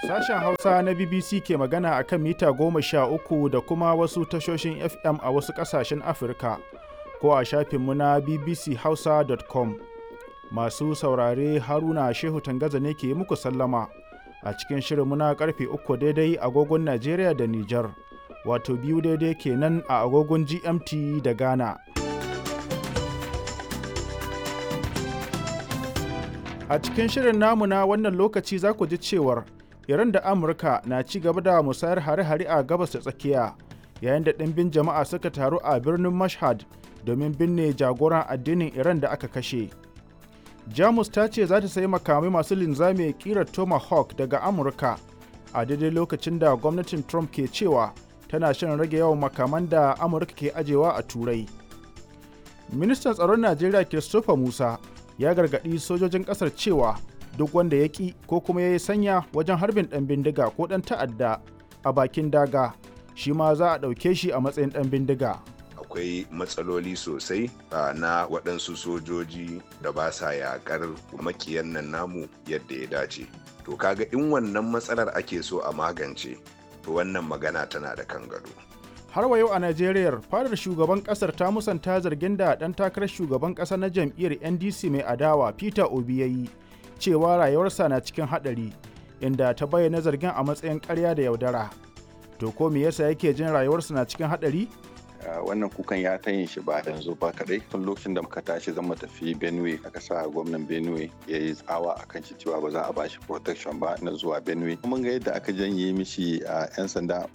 Sashen Hausa na BBC ke magana a kan mita goma sha uku da kuma wasu tashoshin FM a wasu ƙasashen Afirka ko a shafinmu na bbchausa.com. Masu saurare Haruna Shehu Tangaza ne ke muku sallama a cikin shirinmu na karfe uku daidai agogon Najeriya da Nijar, wato biyu daidai kenan a agogon GMT da Ghana. A cikin shirin namu na wannan lokaci za ku ji cewar Iran da Amurka na ci gaba da musayar hare-hare a gabas da tsakiya yayin da ɗimbin jama'a suka taru a birnin Mashhad domin binne jagoran addinin Iran da aka kashe. Jamus ta ce za ta sayi makamai masu linzami kirar Tomahawk daga Amurka a daidai lokacin da gwamnatin Trump ke cewa tana shan rage yawan makaman da Amurka ke ajewa a Turai. Ministan tsaron Najeriya Christopher Musa ya gargaɗi sojojin ƙasar cewa duk wanda ya ƙi ko kuma ya yi sanya wajen harbin ɗan bindiga ko ɗan ta'adda a bakin daga shi ma za a ɗauke shi a matsayin ɗan bindiga. akwai matsaloli sosai na waɗansu sojoji da ba sa yaƙar makiyan nan namu yadda ya dace to kaga in wannan matsalar ake so a magance to wannan magana tana da kan gado har wa yau a najeriya fadar shugaban kasar ta musanta zargin da ɗan takarar shugaban ƙasa na jam'iyyar ndc mai adawa peter obi ya yi cewa rayuwarsa na cikin haɗari inda ta bayyana zargin a matsayin ƙarya da yaudara to ko me yasa yake jin rayuwarsa na cikin haɗari wannan kukan ya ta yin shi ba yanzu ba kadai tun lokacin da muka tashi zan tafi benue aka sa gwamnan benue ya yi tsawa a kan shi cewa ba za a bashi protection ba na zuwa benue mun ga yadda aka janye mishi a 'yan sanda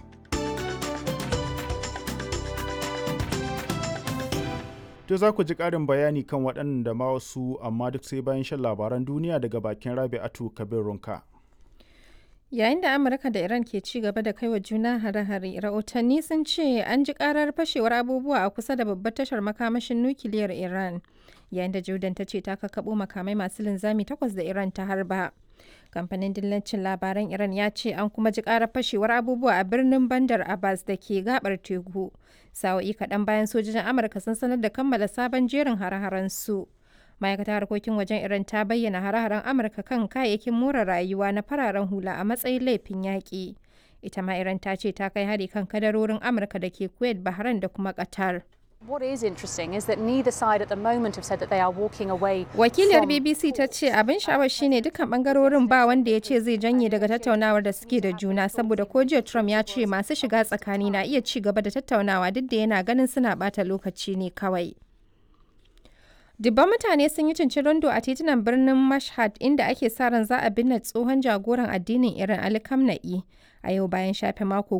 To za ku ji ƙarin bayani kan waɗannan da ma wasu amma duk sai bayan shan labaran duniya daga bakin Rabi'atu Kabir Runka. Yayin da Amurka da Iran ke ci gaba da kaiwa juna hare-hare, rahotanni sun ce an ji karar fashewar abubuwa a kusa da babbar tashar makamashin nukiliyar Iran. Yayin da Jordan ta ce ta kakkaɓo makamai masu linzami takwas da Iran ta harba. Kamfanin dillancin labaran Iran ya ce an kuma ji karar fashewar abubuwa a birnin Bandar Abbas da ke gabar teku. Sa'o'i kaɗan bayan sojojin Amurka sun sanar da kammala sabon jerin hare-haren su. ma'aikatar harkokin wajen iran ta bayyana hare-haren amurka kan kayayyakin more rayuwa na fararen hula a matsayin laifin yaƙi ita ma iran ta ce ta kai hari kan kadarorin amurka da ke kuwait bahrain da kuma qatar What is interesting is that neither side at the moment have said that they are walking away. Wakiliyar BBC ta ce abin sha'awar shine dukkan bangarorin ba wanda ya ce zai janye daga tattaunawar da suke da juna saboda ko jiya Trump ya ce masu shiga tsakani na iya ci gaba da tattaunawa duk da yana ganin suna bata lokaci ne kawai. Dubban mutane sun yi cincirindo a titunan birnin Mashhad inda ake sa ran za a binne tsohon jagoran addinin Iran Ali Khamenei a yau bayan shafe mako